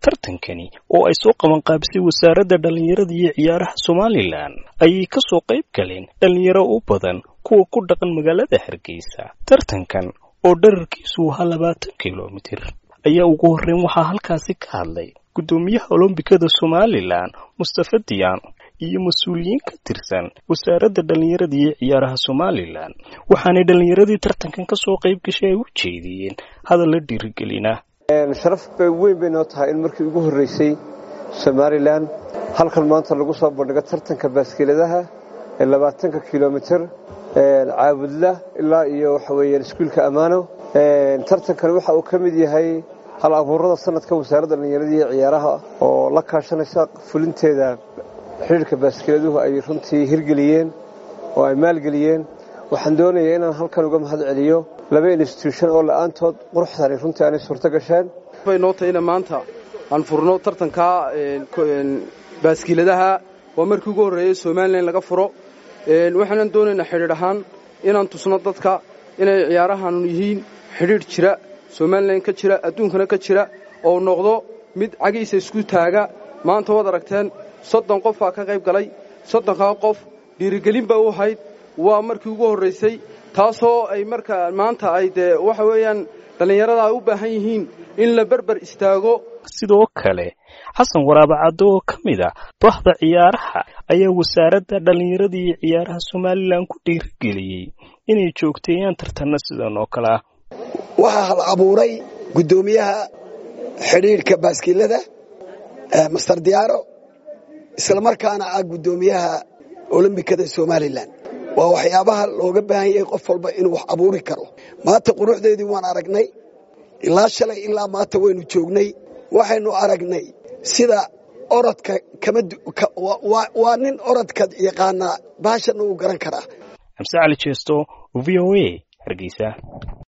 tartankani oo ay soo qabanqaabisay wasaaradda dhallinyarada iyo ciyaaraha somalilan ayay ka soo qayb galeen dhallinyaro u badan kuwa ku dhaqan magaalada hargeysa tartankan oo dherarkiisu ahaa labaatan kilomitir ayaa ugu horreyn waxaa halkaasi ka hadlay guddoomiyaha olombikada somalilan mustafa diyaano iyo mas-uuliyiin ka tirsan wasaaradda dhallinyarada iyo ciyaaraha somalilan waxaanay dhallinyaradii tartankan ka soo qayb gashay ay u jeediyeen hadalla dhiirigelina sharaf bay weyn bay noo tahay in markii ugu horreysay somalilan halkan maanta lagu soo bandhigo tartanka baaskiiladaha ee labaatanka kilomitir caabudla ilaa iyo waxa weeyaan iskuulka ammaano tartankani waxa uu ka mid yahay hal abuurada sanadka wasaaradda dhallinyarada iyo ciyaaraha oo la kaashanaysa fulinteeda xidhiirka baaskiiladuhu ay runtii hirgeliyeen oo ay maalgeliyeen waxaan doonayaa inaan halkan uga mahad celiyo laba instituushon oo la'aantood quruxdani runtii aanay suurto gasheen bay noo tahay ina maanta aan furno tartanka baaskiiladaha waa markii ugu horreeyey somalilan laga furo waxaanan doonaynaa xidhiidh ahaan inaan tusno dadka inay ciyaarahan yihiin xidhiidh jira somalilan ka jira adduunkana ka jira oo noqdo mid cagiisa isku taaga maanta waad aragteen soddon qof baa ka qayb galay soddonkaa qof dhiirigelin ba u ahayd waa markii ugu horraysay taasoo ay marka maanta ay dee waxa weeyaan dhallinyarada ay u baahan yihiin in la berber istaago sidoo kale xasan waraabacaddo oo ka mid ah bahda ciyaaraha ayaa wasaaradda dhallinyarada iyo ciyaaraha somalilan ku dhiirigeliyey inay joogteeyaan tartanna sidan oo kale ah waxaa hal abuuray guddoomiyaha xidhiidhka baaskiilada master diyaaro islamarkaana ah guddoomiyaha olombikada somalilan waa waxyaabaha looga baahan yahay qof walba inuu wax abuuri karo maanta quruxdeedii waan aragnay ilaa shalay ilaa maanta waynu joognay waxaynu aragnay sida orodka waa nin orodka yaqaanaa baashana uu garan karaa xamse cali jeesto v o a hargeysa